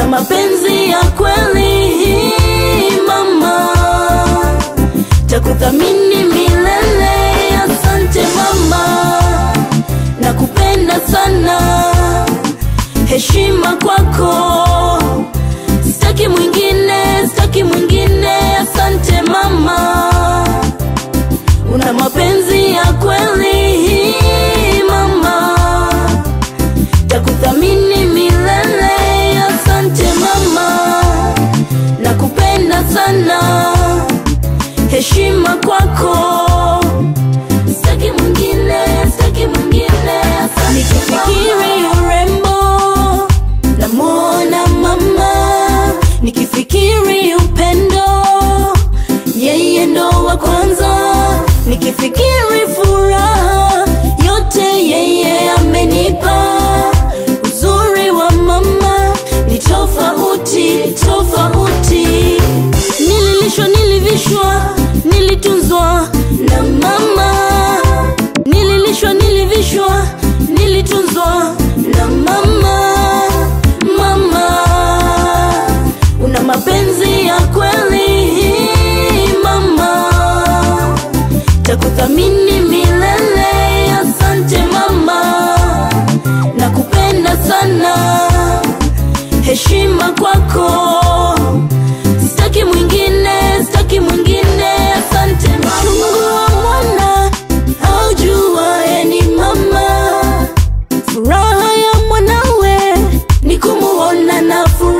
mapenzi ya kweli mama, takuthamini milele. Asante mama, nakupenda sana, heshima kwako, sitaki mwingine, sitaki mwingine. Asante mama, una mapenzi ya kweli mama, takuthamini milele. Asante mama, nakupenda sana, heshima kwako, sitaki mwingine, sitaki mwingine. Asante nikifikiri urembo namuona mama, nikifikiri upendo yeye ndo wa kwanza, nikifikiri furaha yote yeye amenipa. Uzuri wa mama ni tofauti tofauti, nililishwa, nilivishwa, nilitunzwa na mama, nililishwa, nilivishwa, nilitunzwa na mama. Mama, una mapenzi ya kweli mama, takuthamini milele. Asante mama, nakupenda sana, heshima kwako, sitaki mwingine, sitaki mwingine. Asante mama. Uchungu wa mwana aujuaye ni mama, furaha ya mwanawe ni kumuona na furaha